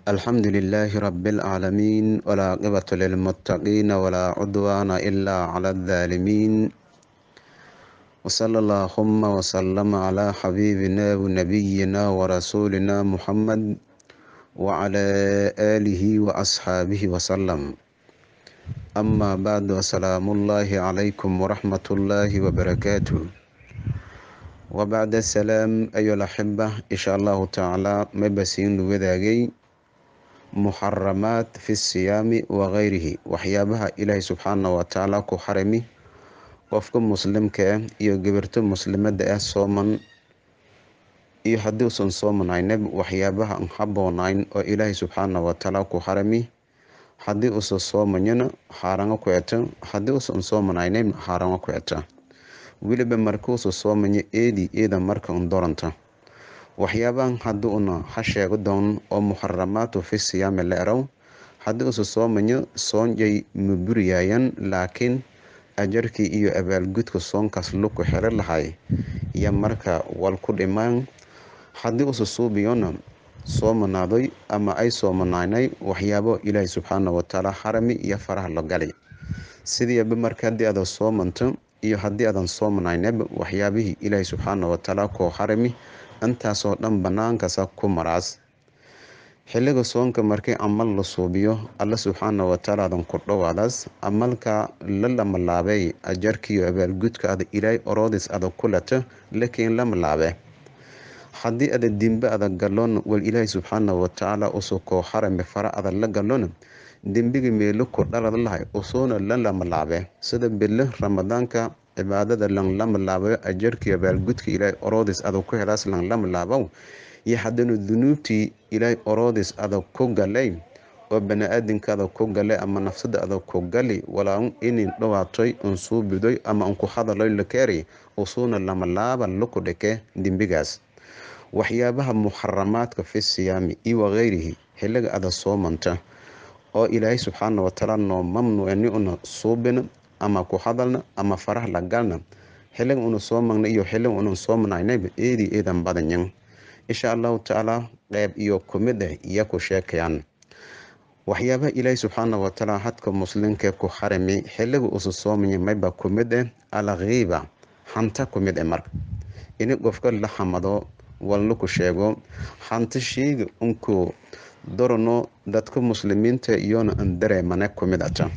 الحمد لله رب العالمين ولا عقبة للمتقين ولا عدوان إلا على الظالمين وصلى اللهم وسلم على حبيبنا ونبينا ورسولنا محمد وعلى آله وأصحابه وسلم أما بعد السلام الله عليكم ورحمة الله وبركاته وبعد السلام أيها الأحبة إن شاء الله تعالى مبسين وذاقي محرمات في الصيام وغيره وحيابها إلهي سبحانه وتعالى كحرمي qofka muslimka ah iyo gabarto muslimada ah sooman iyo haddii usan soomanayna waxyaabaha aan haboonayn oo ilaahay subxaana watacaala ku harami haddii usan soomanyana xaaranga ku eta haddii usan soomanayna xaaranga ku eta weliba markuusa soomanya eedi eeda marka un doranta waxyaabahan haddii una ha sheego doon oo muxaramaatu fi siyaami la eraw haddii usa soomanya soonjay ma buriyaayan laakiin ajarkii iyo abaalgudka soonkaas luku xero lahay iyo marka wal ku dhimaan haddii usa suubiyona soomanaadoy ama ay soomanaynay waxyaabo ilaahay subxaana watacaala harami iyo faraha la gali sidiiba marka haddii aadan soomanto iyo haddii aadan soomanaynaba waxyaabihii ilaahay subxaana watacaala koo harami intaasoo dhan banaankaasa ku maraas xilliga soonka markii amal la suubiyo alla subxaana watacaala adan ku dhowaadaas amalka la lamalaabay ajarkiiyo abaalgudka ada ilaahay oroodis ada ku lata lakiin lama laabe haddii ada dembe ada galon wal ilaahay subxaana watacaala usu koo harami fara ada la galona dembiga meelo ku dhalad lahay usuuna la lama laabe sida bille ramadaanka cibaadada lan lama laabayo ajarkiiyo abaalgudka ilaahay oroodis ada ku helaas lan lama laabow iyo haddana dunuubtii ilaahay oroodis adag ku galay oo bani-aadinka adag ku galay ama nafsada adag ku gali walaa inin dhawaatoy un suubidoy ama un ku hadaloy lakeeri usuuna lama laaba laku dhike dembigaas waxyaabaha muxaramaadka fi siyaami iyo wakeyrihi xilliga ada soomanta oo ilaahay subxaana watacaala noo mamnuucni una suubina ama ku hadalna ama faraha la galna xilliga una soomagna iyo xilliga una soomanaynaba eedii eedan badanyan insha allahu tacaala qeyb iyo kumid ah iyo ku sheekayaan waxyaabaha ilaahay subxaana watacaala hadka muslimka ku harami xilliga usa soomaya mayba kumid ah alkhiiba hanta kumid ah marka ini qofka la xamado walna ku sheego hanta sheyga unku dorano dadka muslimiinta iyona an dareemane kumid ata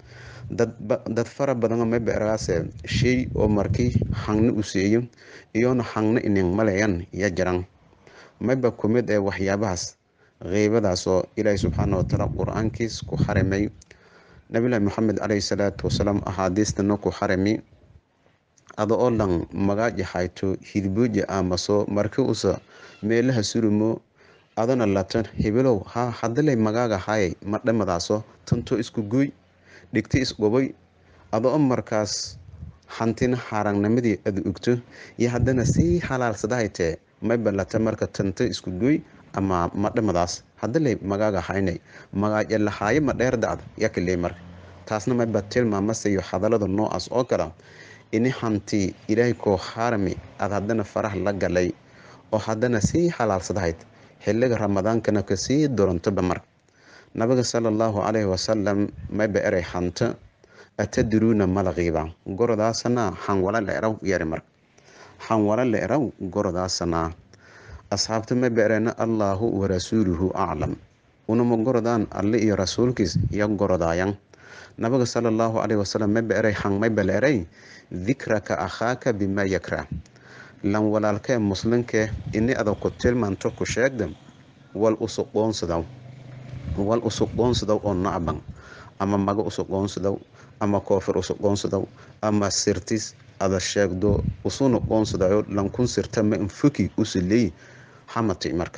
dad fara badan mayba ergaase shey oo markii hangna u seeyo iyona hangna ining maleyan ya jiran mayba kumid ee waxyaabahaas qeybadaasoo ilaahay subxaana watacaala qur-aankiis ku xarimay nabilahi maxamed caleyhi salaatu wasalaam axaadiistana ku xarimi ada oo dhan magaaji hayto hidbooji aamaso marki usa meelaha surumo adana latan hebelow ha hadalay magaaga hayay ma dhamadaaso tanto isku gooy dhigti isgoboy ada oo markaas hantina xaarangnimadii ada ogto iyo haddana sii halaalsadahaytee mayba lata marka tanta isku goy ama madhamadaas hadalay magaaga haynay magaaja lahaayo ma dheer dacda yakale marka taasna mayba tilmaamasayo hadalada noocaas oo kala ini hanti ilaahay koo harami aad haddana faraha la galay oo haddana sii halaalsadahayd xilliga ramadaankana kasii dorantoba marka nabiga sala allahu caleyhi wasalam mayba eray hanta atadruuna malaqiiba gorodaasana hanwala la eraw yari marka hanwala la eraw gorodaasanaa asxaabta ma beereena allaahu warasuuluhu aclam unama gorodaan alle iyo rasuulkiis iyo gorodaayan nabiga sala allahu caleyhi wasalam ma beeray hang may baleeray dikraka akhaaka bimaa yakra lan walaalkee muslimkee ini adag ku tilmaanto ku sheegda wal usuqoonsadaw wal usuqoonsadaw oo nacban ama maga usuqoonsadaw ama koofir usuqoonsadaw ama sirtis ada sheegdo usuna qoonsadayo lankun sirta ma infoki usileey hamati marka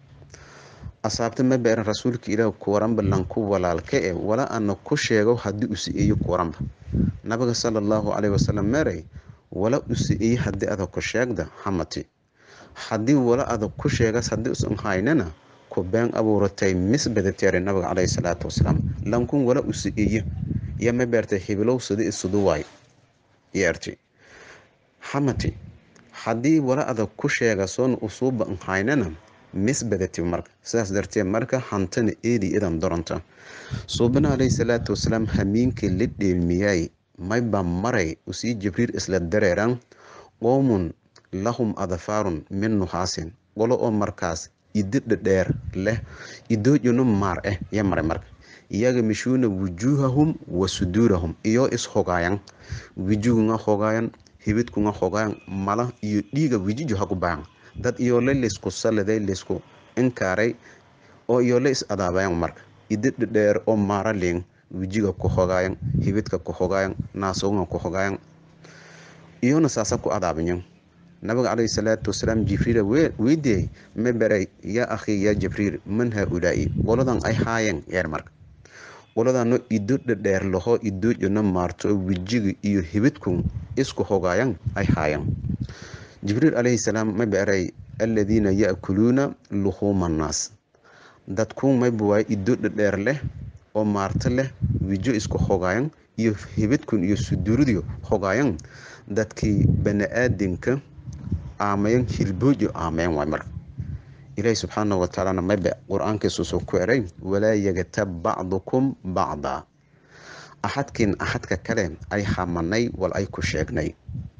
asaabta ma beeran rasuulka ilaah kuwaranba lanku walaalka e wala ana ku sheego haddii u si-eeyo kuwaranba nabiga sala allahu caleyhi wasalam meeray wala u si-eeye haddii adag ku sheegda hamati haddii wala adag ku sheegas haddii usan haynana ku been abuuratay misbadateere nabiga caleyhi salaatu wasalaam lankun wala u si-eeye iyo ma beertay hibilow sida isudu waay yeerti hamati haddii wala adag ku sheega soon usuuba haynana misbadati marka sidaas darteed marka hantana eedi idan doronta suubana caleyhi salaatu wasalaam hamiinkii la dheelmiyay mayba maray usii jibriil isla dareeran qoomun lahum adfaarun min nuhaasin qolo oo markaas ididha dheer leh idoojino maar ah ya maray marka iyaga mishuuna wujuuhahum wa suduurahum iyo is-hogaayan wijugunga hogaayan hibidkunga hogaayan mala iyo dhiiga wijijo haku baayan dad iyoole laysku saliday laysku inkaaray oo iyoole is adaabayan marka ididha dheer oo maara leen wijiga ku hogaayan hibidka ku hogaayan naasogunga ku hogaayan iyona saasa ku adaabayan nabiga caleyhi salaatu wasalaam jibriila weydiiyey ma baray yaa akhii yaa jibriil man haa-ulaa'i qoladan ay haayeen yeer marka qoladano ido dhadheer laho idoojona maarto wijiga iyo hibidku isku hogaayan ay haayeen jibriil caleyhi salaam ma baray aladiina ya-kuluuna luhuuma annaas dadku mayba waaye ido dhadheer leh oo maarto leh wijo isku hogaayan iyo hibidkun iyo suduuridio hogaayan dadkii bani-aadinka aamayan hilboojo aamayan waay marka ilaahi subxaana watacaalana mayba qur-aankiisusoo ku eray walaa yagatab bacdukum bacdaa axadkiin axadka kale ay hamanay wal ay ku sheegnay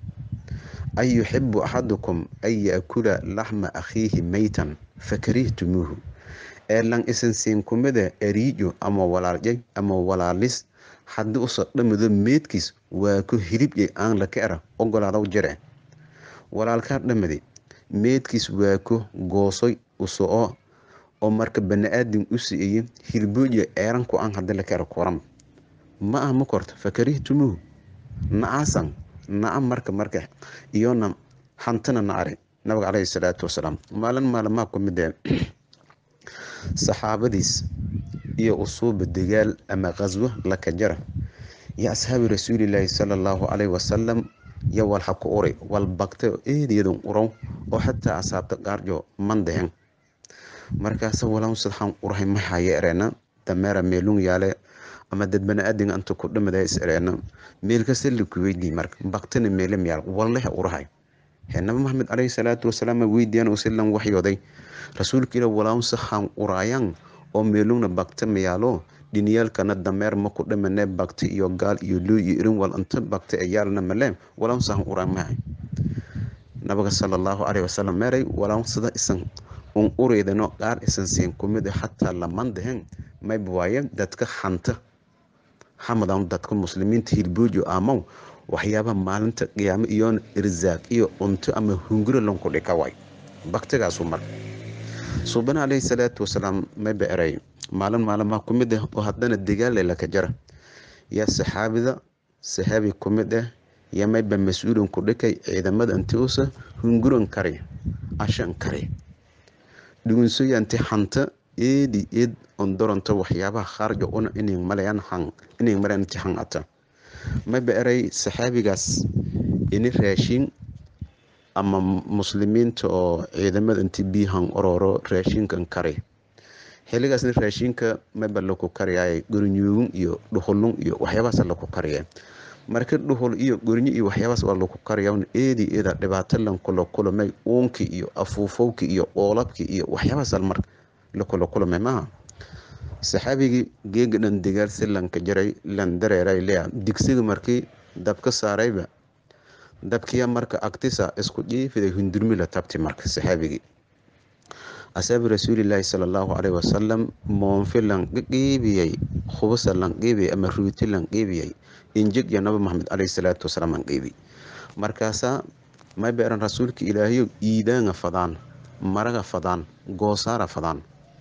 an yuxibu axadukum an yaakula laxma akhiihi meytan fakarihtumuuhu eelan isan siin kumida eriijo ama walaaljay ama walaalis haddii usoo dhamido meedkiis waa ku hilibye aan laka era ogolaadaw jire walaalkaa dhamadi meedkiis waa ku goosoy usoco oo marka bani-aadam u si-iye hilboojiya eeranku aan hadii laka era kuran ma ah ma korta fakarihtumuuhu nacaasan naca marka marka iyona hantana nacari nabiga caleyhi salaatu wasalaam maalin maalimaa ku midee saxaabadiis iyo usuuba dagaal ama qaswo laka jara yo asxaabi rasuulilaahi sala allahu caleyhi wasalam yo wal ha ku uri wal bagtay oo eediyadun urow oo xataa asaabta qaarjo mandehen markaasa walaan sadxaan urahay ma haya ereena dameera meelung yaale ama dad bani-aadinga inta ku dhimada is ereena meel kasta laku weydii marka bagtana meelam yaal walleha urahay he nabi maxamed caleyhi salaatu wasalaam weydiiyaan usilan waxyooday rasuulka ila walaan saxaan uraayan oo meelungna bagta mayaalo dhiniyaalkana dameer ma ku dhimane bagta iyo gaal iyo loo iyo irin wal inta bagta ee yaalna male walaan saxaan uraan mahay nabiga sala allahu caleyhi wasalam meeray walaan sida isan un ureydano qaar isan siin kumid xataa lamandehen mayba waaye dadka hanta hamadan dadka muslimiinta hilboojo amaw waxyaabaha maalinta qiyaamo iyoona irsaaq iyo cunto ama hunguro lanku dhika waay baktigaasu mar suubana caleyhi salaatu wasalaam mayba eray maalin maalimaha ku mid ah oo haddana dagaale laka jara yaa saxaabida saxaabi ku mid ah yo mayba mas-uulan ku dhikay ciidamada inti usa hunguran kari ashan kari dhugunsoyanti hanta eedi eed on doronto waxyaabaha khaarja una inay malayan han inay malayan ti han ata mayba eray saxaabigaas ini raashin ama muslimiinta oo ciidamada inti biihan ororo raashinkan kari xiligaasna raashinka mayba laku kariyay gorinyoogun iyo dhuhulun iyo waxyaabahaas laku kariya marka dhuhul iyo gorinyo iyo waxyaabahaas waa laku kariya eedi eeda dhibaato lankula kulamay uunkii iyo afuufowkii iyo qoolabkii iyo waxyaabahaas mar lakula kulamay maaha saxaabigii geega dhan degaal si lanka jaray lan dareeray lea digsiga markii dabka saarayba dabkiya marka agtisa isku jiifiday hundurmi la tabti marka saxaabigii asaabi rasuulilaahi sala allahu caleyhi wasalam moonfi lan qiibiyey khubasa lan qiibiyey ama ruuti lan qiibiyey injig iyo nabi maxamed caleyhi salaatu wasalaam an qiibi markaasaa may beeran rasuulka ilaahayo iidaanga fadaan maraga fadaan goosaara fadaan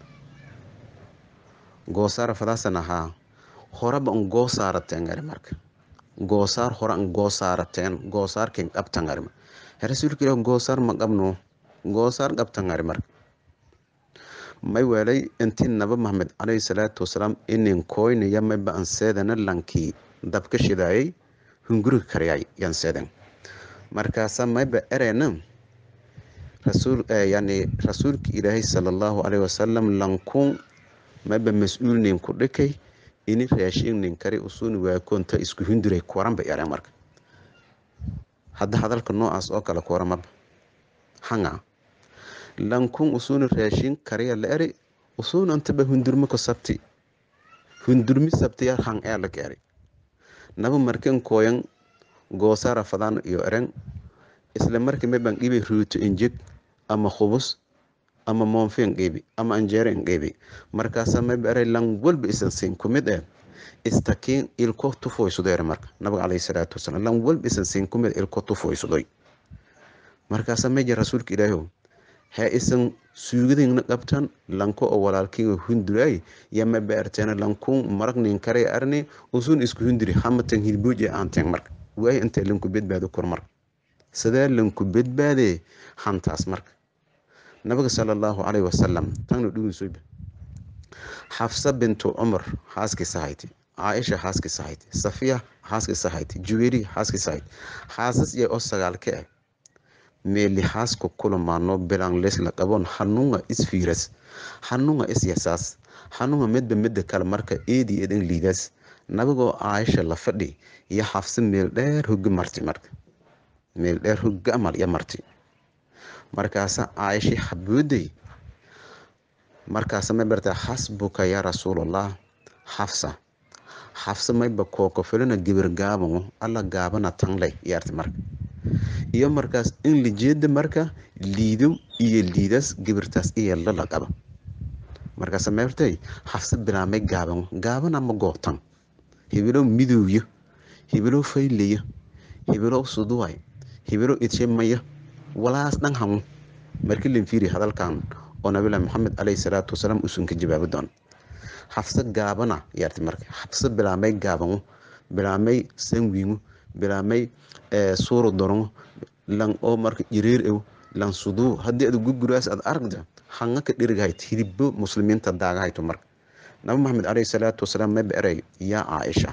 goosaara fadaasan ahaa horeba an goosaarateen ari marka goosaar hore an goosaarateen goosaarken qabtan ari rasuulka ilaah goosaar ma qabno goosaar qabtan ari marka may weelay intii naba maxamed caleyhi salaatu wasalaam inin koynaya mayba an seedana lankii dabka shidaayay hunguriga kariyay yan seedan markaasa mayba ereena rasuul yani rasuulka ilaahay sala allahu caleyhi wasalam lankun mayba mas-uulnin ku dhikay ini raashinin kari usuni waakoonta isku hinduray kuwaranba yareen marka hadda hadalka noocaas oo kale kuwaramaba hanga lankun usuuna raashin kariya la eri usuuna intaba hundurmo ku sabti hundurmi sabtiya han ee la eri naba markan kooyan goosara fadaan iyo eren isla markii maban dhibi ruuto injeg ama khubus ama moonfen qeybi ama anjeeren qeybi markaasa mayba eray lan walba isan siin kumid eh istakiin ilko tufoysudeere marka nabiga caleyhi salaatu wasalaam lan walba isan siin kumid ilko tufoysudoy markaasa meja rasuulka ilaahiw hee isan suugadingna qabtan lanko oo walaalkiinga hunduraay yama baarteena lankun marag nin kare arni usun isku hunduri hamatan hilbuuj ee aanteen marka waay intee lanku badbaado kor marka sidee lanku badbaadee hantaas marka nabiga sala allahu caleyhi wasalam tagna dhugunsoyba xafsa bintu cumar xaaskiisa hayti caaisha xaaskiisa hayti safiya xaaskiisa hayti juweri xaaskiisa hayti xaasas iyo oo sagaalka ah meeli xaaska kulamaano bilan lesla qaboon xanuunga isfiiras xanuunga isyasaas xanuunga midba midda kale marka eedi eedan liidaas nabigoo caaisha la fadhi iyo xafsa meel dheer hogi marti marka meel dheer hoga amal iyo marti markaasa caaisha xabooday markaasa may bartaa xasbuka yaa rasuulallah xafsa xafsa mayba kooko filina gibir gaabano alla gaabana tanley yaarti marka iyo markaas in lijeeda marka liido iyo liidaas gibirtaas iyo lala qaba markaasa meertay xafsa bilaamay gaabano gaabana ma gootan hibilow midowyo hibilow faylayo hibilow suduway hibilow idshemaya walaas dhan hamu marki linfiiri hadalkan oo nabilahi maxamed caleyhi salaatu wasalaam usun ka jawaabi doon xafsa gaabana yaarti marka xafsa bilaamay gaabano bilaamay sanwiingo bilaamay suuro dorongo lan oo marka jireer ew lan suduu haddii ad guguraas ad aragda hanga ka dhirigahayt hidibbo muslimiinta daagahayto marka nabi maxamed caleyhi salaatu wasalaam mayba eray yaa caaisha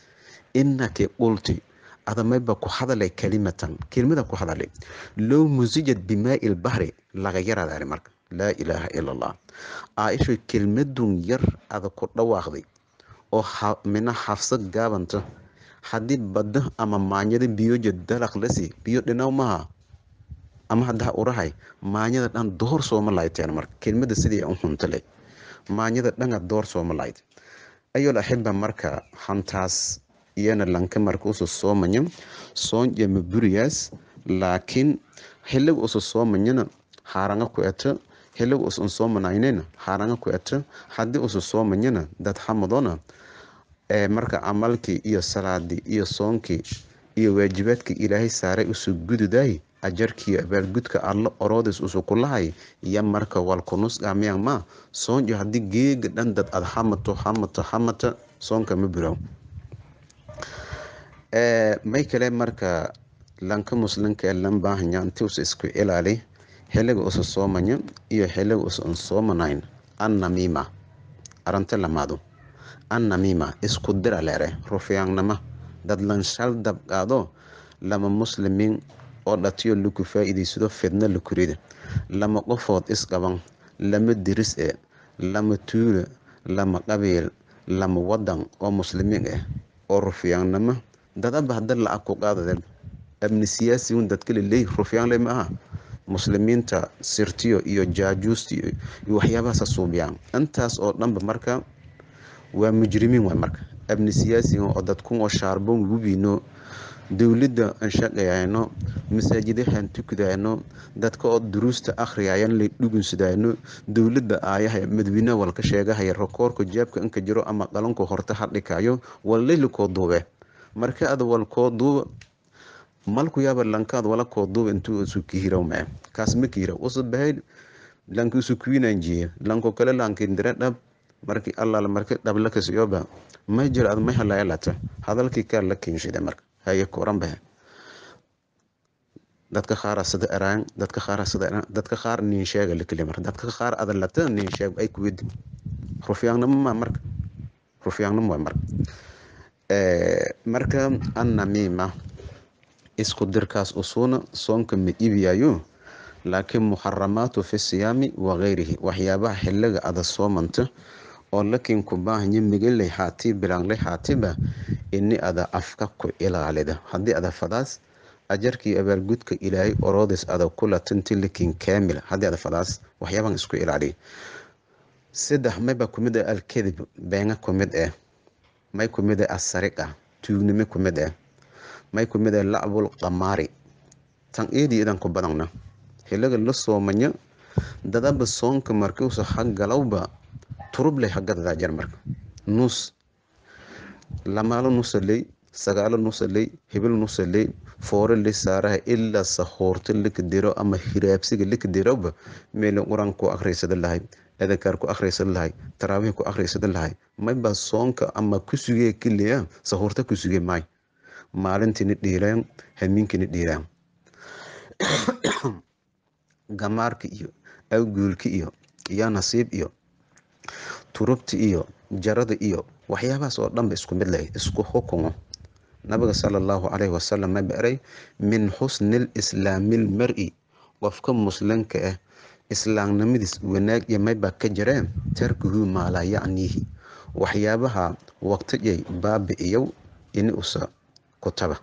inaki qulti ada mayba ku hadalay kalimatan kelimada ku hadalay low musijad bimaai lbahri laga yaraadaari marka laa ilaaha ila allah caaisho kelmadun yar ada ku dhawaaqday oo mina xafsa gaabanta haddii badda ama maanyada biyoja dalaq lasi biyo dhinaw maha ama haddaa urahay maanyada dhan door sooma laayteen marka kelmada sidii u huntale maanyada dhanga door sooma layd ayol axiba marka hantaas iyana lanka marka usu soomanya soonjama buriyaas laakiin xiliga usu soomanyana haaranga ku eto xiliga usun soomanaynena haaranga ku eto haddii usu soomanyana dad xamadona marka camalkii iyo salaadii iyo soonkii iyo waajibaadkii ilaahay saaray usu gududaay ajarkiiyo abaalgudka allo oroodis usu kulahay iyo marka walkunusqamiyang ma soonjo haddii geega dhan dad ad xamato xamato xamata soonka ma buraw may kale marka lanka muslimka ee lan baahanya inti usa isku ilaali xiliga usa soomanya iyo xiliga usan soomanayn annamiima arante lamaadu annamiima isku dira leere rufyaagnama dad lanshal dabqaado lama muslimiin oo dhatiyo laku faa-iidaysado fidna lakurida lama qofood isqaban lama diris e lama tuulo lama qabiil lama wadan oo muslimiin ah oo rufyaagnama dadaba hada lacag ku qaadade amni siyaasigun dadkale leey rufyaanle ma aha muslimiinta sirtiyo iyo jaajuustiyo iyo waxyaabahaasa suubiyaan intaas oo dhanba marka waa mujrimiin waay marka amni siyaasiga oo dadkun oo shaarboon wubino dowladda aan shaqayayno masaajidahaan tukidayno dadka oo duruusta akhriyayan lay dhugunsadayno dowladda aayaha madawiinaha walka sheegahaya rakoorka jaabka inka jiro ama qalanku horta hadhikayo wallayli koo duube marka ad wal koo duuba malku yaaba lankaad wala koo duuba intuu isu kihiraw mae kaas ma kihiraw usa bahay lanki isu kuwinanjiye lanko kale lankindire dhab markii allaala marki dhabla kasiyoba may jiro ad may halayalata hadalkii kaa la keenshide marka haye koran bahe dadka qaara sida eraan dadka qaara sida eraan dadka qaar nin sheega likali marka dadka qaar adalata nin sheeg ay kuwid rufyaagnimo ma marka rufyaagnimo waa marka marka annamiima isku dirkaas usuuna soonka ma iibiyayo laakiin muxaramaatu fi siyaami wakayrihi waxyaabaha xiliga ada soomanta oo lakin ku baahanya migaley haati bilangley haatiba ini ada afka ku ilaalida haddii ada fadaas ajarkii abaalgudka ilaahay oroodis ada kula tintilikin kaamil haddii ada fadaas waxyaaban isku ilaaliya saddex mayba kumid ah alkadib beenga kumid ah may kumid ah asariqa tuugnimo kumid ah may kumid ah lacbul qamaari tan eedii idan ku badana hilaga la soomayo dadaba soonka markiusa hagalowba turubley hagadadaa jar marka nus lamaalo nusaley sagaalo nusaley hibil nusaley foore li saaraha ilaa sahoorto lika diro ama hiraabsiga lika diroba meelin quran ku akhriysada lahay adakaar ku akhriysada lahay taraawiih ku akhriysada lahay mayba soonka ama ku sugee keliya sahoorta ku sugee maay maalintiina dhiiraan hamiinkiina dhiiraan gamaarka iyo awguulka iyo yaa nasiib iyo turubta iyo jarada iyo waxyaabahaas oo dhanba isku mid leh isku xukumo nabiga sala allahu calayhi wasalam ma baray min xusni lislaami lmari qofka muslimka ah islaamnimadiis wanaag iyo maybaa ka jireen tarkuhu maalaa yacniihi waxyaabaha waqtiyay baabi'iyow ini usa kutaba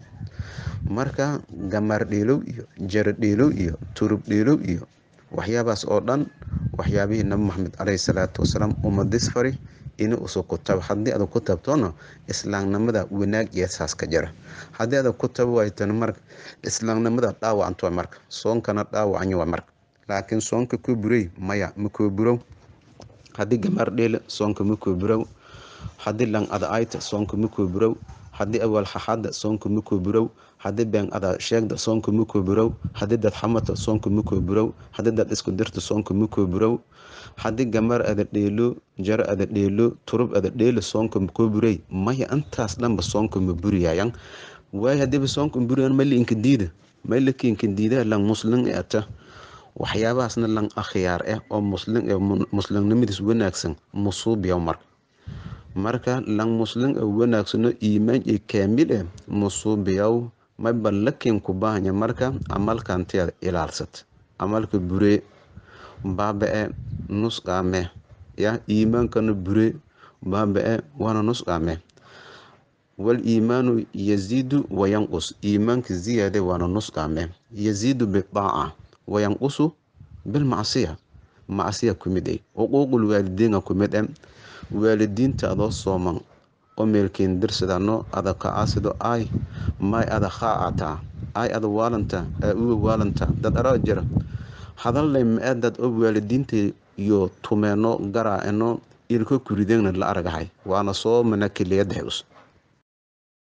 marka gamaar dheelow iyo jaro dheelow iyo turub dheelow iyo waxyaabahaas oo dhan waxyaabihii nabi maxamed caleyhi salaatu wasalaam umadis fari ini usa kutaba haddii adag ku tabtona islaamnimada wanaag iyo saas ka jira haddii adag ku taba waaytana marka islaamnimada dhaawacanto marka soonkana dhaawacanyo waa marka laakiin soonka koo burey maya ma koo burow haddii gamaar dheele soonka ma koo burow haddii lang ada ayta soonka ma koo burow haddii awaal xaxada soonka ma koo burow haddii been ada sheegda soonka ma koo burow haddii dad xamata soonka ma koo burow haddii dad isku dirta soonka ma koo burow haddii gamar ada dheelo jaro ada dheelo turub ada dheelo soonka ma koo burey maya intaas dhanba soonka ma buriyaayan waayo haddiiba soonka ma buriyaan ma liinka diida ma lakiinka diidaa lang muslim e ata waxyaabahaasna lang akhyaar ah oo muslim ee muslimnimadiis wanaagsan musuubiya marka marka lang muslim ee wanaagsano iimaan iyo kaamil eh musuubiyaw mayba lakiin ku baahanya marka camalkantiada ilaalsat camalka buree baaba-e nusqaame ya iimaankana buree baaba-e waana nusqaame wal iimaanu yaziidu wayanqus iimaanka ziyaade waana nusqaame yaziidu bidaaca wayanqusu bilmacsiya macsiya kumid ay xuquuqul waalidiina kumid e waalidiinta adoo sooman oo meelkeen dirsadano ada kacaasido ay may ada khaacataa ay ada waalanta aa uga waalanta dad araa jira hadallay ma-e dad oo waalidiinta iyo tumeeno garaaceno ilka kurideegna la aragahay waana soo mana keliyadahay us